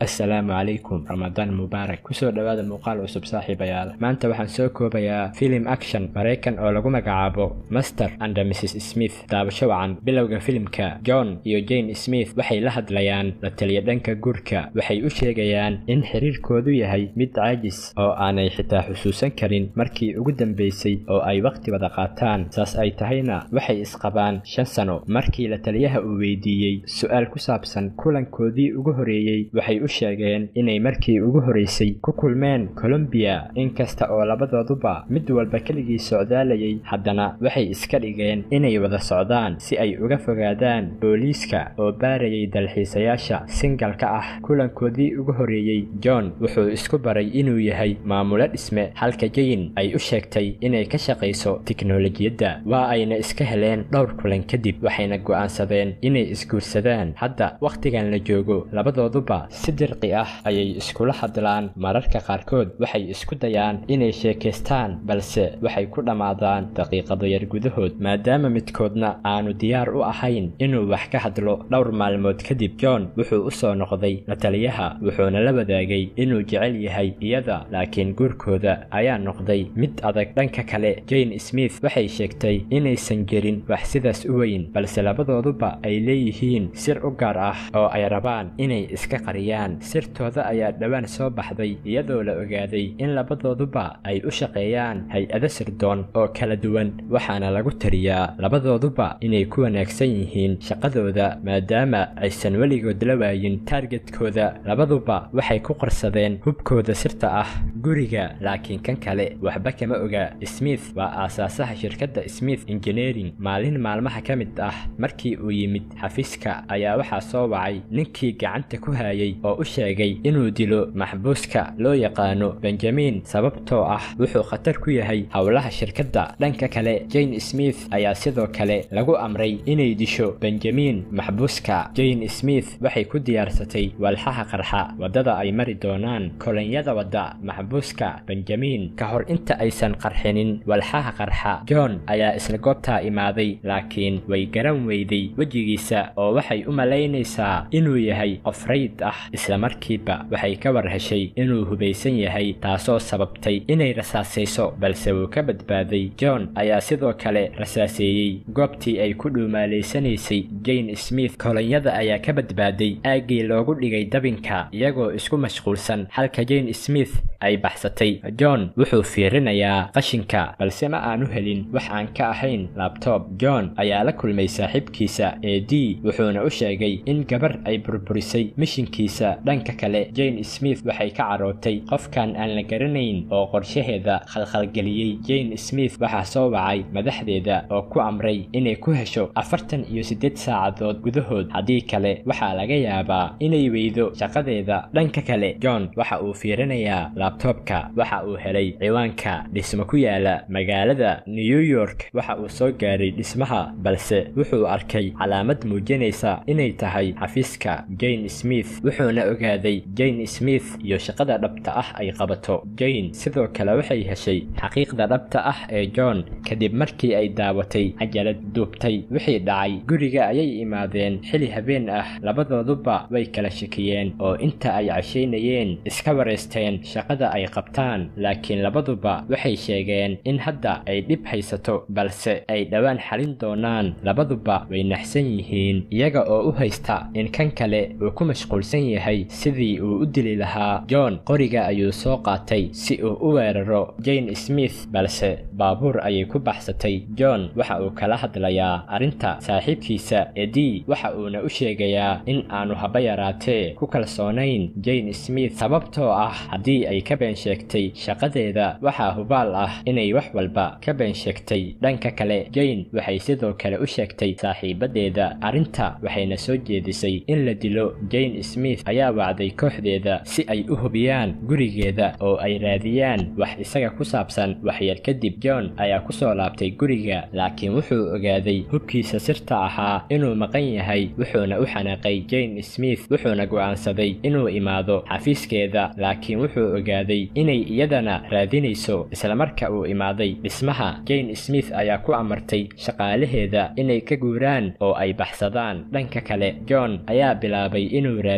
assalaamu calaykum ramadaan mubaarak kusoo dhowaada muuqaal cusub saaxiibayaal maanta waxaan soo koobayaa filim action maraykan oo lagu magacaabo master and mrs smith daabasho wacan bilowga filimka john iyo jane smith waxay la hadlayaan la taliya dhanka guurka waxay u sheegayaan in xiriirkoodu yahay mid caajis oo aanay xitaa xusuusan karin markii ugu dambaysay oo ay wakhti wada qaataan saas ay tahayna waxay isqabaan shan sano markii la taliyaha uu weydiiyey su-aal ku saabsan kulankoodii ugu horeeyey waxay u sheegeen inay markii ugu horeysay ku kulmeen colombiya inkasta oo labadooduba mid walba keligii socdaalayay haddana waxay iska dhigeen inay wada socdaan si ay uga fogaadaan booliiska oo baarayay dalxiisayaasha singalka ah kulankoodii ugu horeeyey john wuxuu isku baray inuu yahay maamulo dhisme halka jane ay u sheegtay inay ka shaqayso tiknolojiyadda waa ayna iska heleen dhowr kulan kadib waxayna go'aansadeen inay isguursadaan hadda wakhtigan la joogo labadooduba si dirqi ah ayay iskula hadlaan mararka qaarkood waxay isku dayaan inay sheekaystaan balse waxay ku dhammaadaan daqiiqado yar gudahood maadaama midkoodna aanu diyaar u ahayn inuu wax ka hadlo dhowr maalmood kadib john wuxuu u soo noqday la taliyaha wuxuuna la wadaagay inuu jecel yahay iyada laakiin guurkooda ayaa noqday mid adag dhanka kale jane smith waxay sheegtay inaysan jirin wax sidaas u weyn balse labadooduba ay leeyihiin sir u gaar ah oo ay rabaan inay iska qariyaan sirtooda ayaa dhowaan soo baxday iyadoo la ogaaday in labadooduba ay u shaqeeyaan hay-ado sirdoon oo kala duwan waxaana lagu tariyaa labadooduba inay ku wanaagsan yihiin shaqadooda maadaama aysan weligood la waayin taargetkooda labaduba waxay ku qarsadeen hubkooda sirta ah guriga laakiin kan kale waxba kama oga smith waa aasaasaha shirkadda smith engineering maalin maalmaha ka mid ah markii uu yimid xafiiska ayaa waxaa soo wacay ninkii gacanta ku hayay oo u sheegay inuu dilo maxbuuska loo yaqaano benjamin sababtoo ah wuxuu khatar ku yahay howlaha shirkadda dhanka kale jane smith ayaa sidoo kale lagu amray inay disho benjamin maxbuuska jane smith waxay ku diyaarsatay walxaha qarxa waddada ay mari doonaan kolonyada wadda maxbuuska benjamin ka hor inta aysan qarxinin walxaha qarxa john ayaa isla goobtaa imaaday laakiin way garan weyday wejigiisa oo waxay u malaynaysaa inuu yahay qof rayd ah islamarkiiba waxay ka war heshay inuu hubaysan yahay taasoo sababtay inay rasaasayso balse wuu ka badbaaday john ayaa sidoo kale rasaaseeyey goobtii ay ku dhuumaalaysanaysay jane smith kolonyada ayaa ka badbaaday aaggii loogu dhigay dabinka iyagoo isku mashquulsan halka jane smith ay baxsatay john wuxuu fiirinayaa qashinka balse ma aanu helin wax aan ka ahayn labtob john ayaa la kulmay saaxiibkiisa ee d wuxuuna u sheegay in gabar ay burburisay mishinkiisa dhanka kale jane smith waxay ka carootay qofkan aan la garanayn oo qorshaheeda khalkhalgeliyey jane smith waxaa soo wacay madaxdeeda oo ku amray inay ku hesho afartan iyo siddeed saacadood gudahood haddii kale waxaa laga yaabaa inay weydo shaqadeeda dhanka kale john waxa uu fiirinayaa labtobka waxa uu helay ciwaanka dhismo ku yaala magaalada new york waxa uu soo gaaray dhismaha balse wuxuu arkay calaamad muujinaysa inay tahay xafiiska jane smith wuxuuna ogaaday jane smith iyo shaqada dhabta ah ay qabato jane sidoo kale waxay heshay xaqiiqda dhabta ah ee john kadib markii ay daawatay cajalad duubtay wixii dhacay guriga ayay imaadeen xili habeen ah labadooduba way kala shakiyeen oo inta ay cashaynayeen iska wareysteen shaqada ay qabtaan laakiin labaduba waxay sheegeen in hadda ay dhib haysato balse ay dhowaan xalin doonaan labaduba way naxsan yihiin iyaga oo u haysta in kan kale uu ku mashquulsan yahay sidii uu u dili lahaa john qoriga ayuu soo qaatay si uu u weeraro jane smith balse baabuur ayay ku baxsatay john waxa uu kala hadlayaa arrinta saaxiibkiisa edi waxa uuna u sheegayaa in aanu haba yaraatee ku kalsoonayn jane smith sababtoo ah haddii ay ka been sheegtay shaqadeeda waxaa hubaal ah inay wax walba ka been sheegtay dhanka kale jane waxay sidoo kale u sheegtay saaxiibadeeda arrinta waxayna soo jeedisay in la dilo jane smith ayaa wacday kooxdeeda si ay u hubiyaan gurigeeda oo ay raadiyaan wax isaga ku saabsan waxyar kadib john ayaa ku soo laabtay guriga laakiin wuxuu ogaaday hubkiisa sirta ahaa inuu maqan yahay wuxuuna u xanaaqay jane smith wuxuuna go'aansaday inuu imaado xafiiskeeda laakiin wuxuu ogaaday inay iyadana raadinayso islamarka uu imaaday dhismaha jane smith ayaa ku amartay shaqaalaheeda inay ka guuraan oo ay baxsadaan dhanka kale john ayaa bilaabay inuu raadiyo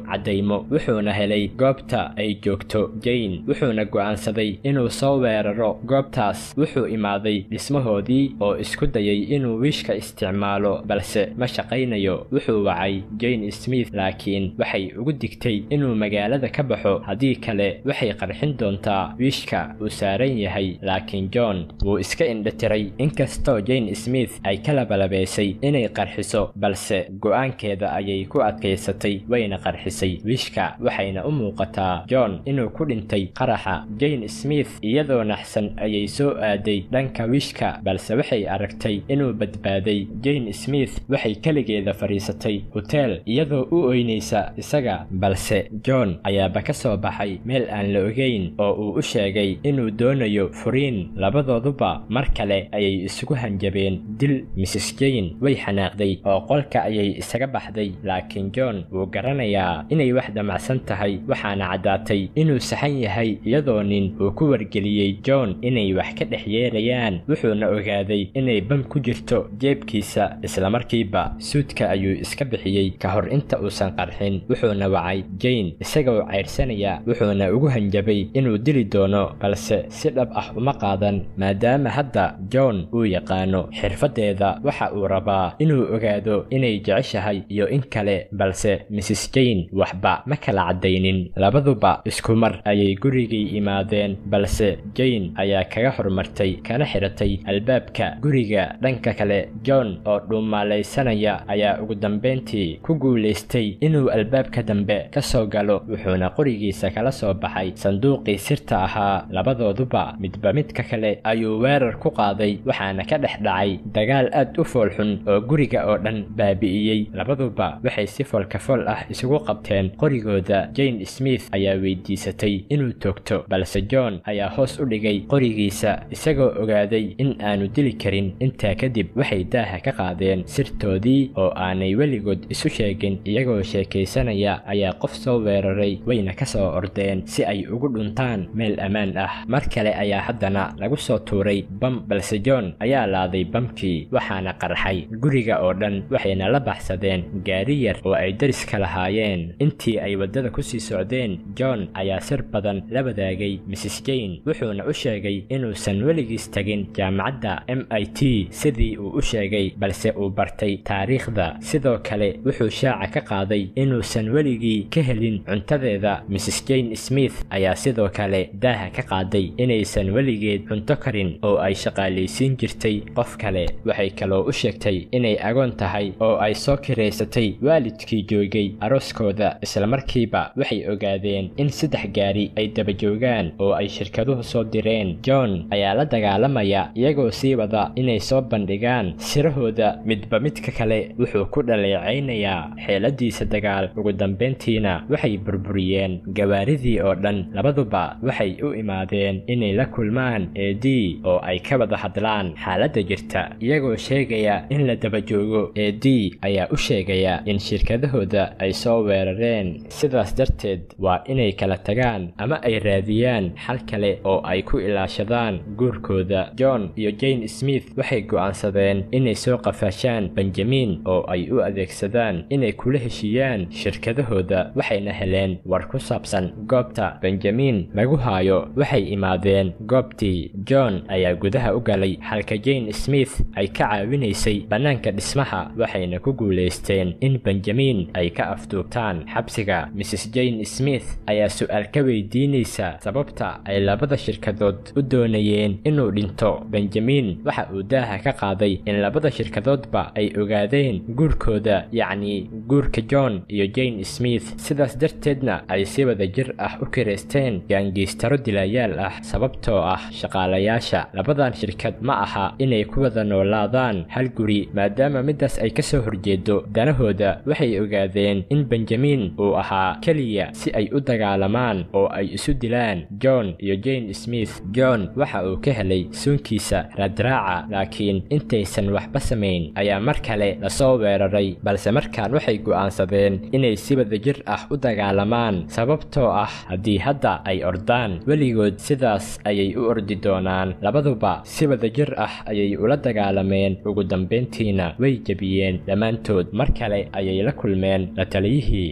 caddaymo wuxuuna helay goobta ay joogto jane wuxuuna go'aansaday inuu soo weeraro goobtaas wuxuu imaaday dhismahoodii oo isku dayay inuu wiishka isticmaalo balse ma shaqaynayo wuxuu wacay jane smith laakiin waxay ugu digtay inuu magaalada ka baxo haddii kale waxay qarxin doontaa wiishka uu saaran yahay laakiin john wuu iska indhatiray inkastoo jane smith ay ka labalabaysay inay qarxiso balse go'aankeeda ayay ku adkaysatay wayna qarxisay wiishka waxayna u muuqataa john inuu ku dhintay qaraxa jane smith iyadoo naxsan ayay soo aaday dhanka wiishka balse waxay aragtay inuu badbaaday jane smith waxay keligeeda fadhiisatay hoteel iyadoo u oynaysa isaga balse john ayaaba ka soo baxay meel aan la ogeyn oo uu u sheegay inuu doonayo furiin labadooduba mar kale ayay isugu hanjabeen dil mrs jane way xanaaqday oo qolka ayay isaga baxday laakiin john wuu garanayaa inay wax damacsan tahay waxaana caddaatay inuu saxan yahay iyadoo nin uu ku wargeliyey john inay wax ka dhex yeerayaan wuxuuna ogaaday inay bam ku jirto jeebkiisa islamarkiiba suudka ayuu iska bixiyey ka hor inta uusan qarxin wuxuuna wacay jane isagoo cayrsanaya wuxuuna ugu hanjabay inuu dili doono balse si dhab ah uma qaadan maadaama hadda john uu yaqaano xirfaddeeda waxa uu rabaa inuu ogaado inay jeceshahay iyo in kale balse mrs jane waxba ma kala caddaynin labaduba isku mar ayay gurigii imaadeen balse jane ayaa kaga hormartay kana xiratay albaabka guriga dhanka kale john oo dhuumaalaysanaya ayaa ugu dambayntii ku guulaystay inuu albaabka dambe ka soo galo wuxuuna qorigiisa kala soo baxay sanduuqii sirta ahaa labadooduba midba midka kale ayuu weerar ku qaaday waxaana ka dhex dhacay dagaal aad u foolxun oo guriga oo dhan baabi'iyey labaduba waxay si foolkafool ah isugu qabteen qorigooda jane smith ayaa weydiisatay inuu toogto balse john ayaa hoos u dhigay qorigiisa isagoo ogaaday in aanu dili karin intaa kadib waxay daaha ka qaadeen sirtoodii oo aanay weligood isu sheegin iyagoo sheekaysanaya ayaa qof soo weeraray wayna ka soo ordeen si ay ugu dhuntaan meel ammaan ah mar kale ayaa haddana lagu soo tuuray bam balse john ayaa laaday bamkii waxaana qarxay guriga oo dhan waxayna la baxsadeen gaari yar oo ay dariska lahaayeen intii ay waddada ku sii socdeen john ayaa sir badan la wadaagay mrs jane wuxuuna u sheegay inuusan weligiis tegin jaamacadda m i t sidii uu u sheegay balse uu bartay taariikhda sidoo kale wuxuu shaaca ka qaaday inuusan weligii ka helin cuntadeeda mrs jane smith ayaa sidoo kale daaha ka qaaday inaysan weligeed cunto karin oo ay shaqaalaysiin jirtay qof kale waxay kaloo u sheegtay inay agoon tahay oo ay soo kiraysatay waalidkii joogay arooskooda islamarkiiba waxay ogaadeen in saddex gaari ay daba joogaan oo ay shirkaduhu soo direen john ayaa la dagaalamaya iyagoo sii wada inay soo bandhigaan sirahooda midba midka kale wuxuu ku dhaleecaynayaa xeeladiisa dagaal ugu dambayntiina waxay burburiyeen gawaaridii oo dhan labaduba waxay u imaadeen inay la kulmaan eedii oo ay ka wada hadlaan xaaladda jirta iyagoo sheegaya in la daba joogo eedii ayaa u sheegaya in shirkadahooda ay soo weerareen sidaas darteed waa inay kala tagaan ama ay raadiyaan xal kale oo ay ku ilaashadaan guurkooda john iyo jane smith waxay go'aansadeen inay soo qafaashaan benjamin oo ay u adeegsadaan inay kula heshiiyaan shirkadahooda waxayna heleen war ku saabsan goobta benjamin lagu haayo waxay imaadeen goobtii john ayaa gudaha u galay halka jane smith ay ka caawinaysay bannaanka dhismaha waxayna ku guulaysteen in benjamin ay ka afduubtaan xabsiga mrs jane smith ayaa su'aal ka weydiinaysa sababta ay labada shirkadood u doonayeen inuu dhinto benjamin waxa uu daaha ka qaaday in labada shirkadoodba ay ogaadeen guurkooda yacni guurka john iyo jane smith sidaas darteedna ay si wada jir ah u kiraysteen gaangiistaro dilaayaal ah sababtoo ah shaqaalayaasha labadan shirkad ma aha inay ku wada noolaadaan hal guri maadaama middaas ay ka soo horjeedo danahooda waxay ogaadeen in benjamin uu ahaa keliya si ay u dagaalamaan oo ay isu dilaan john iyo jane smith john waxa uu ka helay suunkiisa raadraaca laakiin intaysan waxba samayn ayaa mar kale lasoo weeraray balse markaan waxay go'aansadeen inay si wadajir ah u dagaalamaan sababtoo ah haddii hadda ay ordaan weligood sidaas ayay u ordi doonaan labaduba si wadajir ah ayay ula dagaalameen ugu dambayntiina way jebiyeen dhammaantood mar kale ayay la kulmeen la taliyihii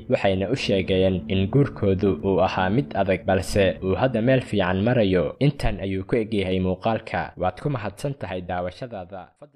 waxayna u sheegeen in guurkoodu uu ahaa mid adag balse uu hadda meel fiican marayo intan ayuu ku egyahay muuqaalka waad ku mahadsan tahay daawashadaada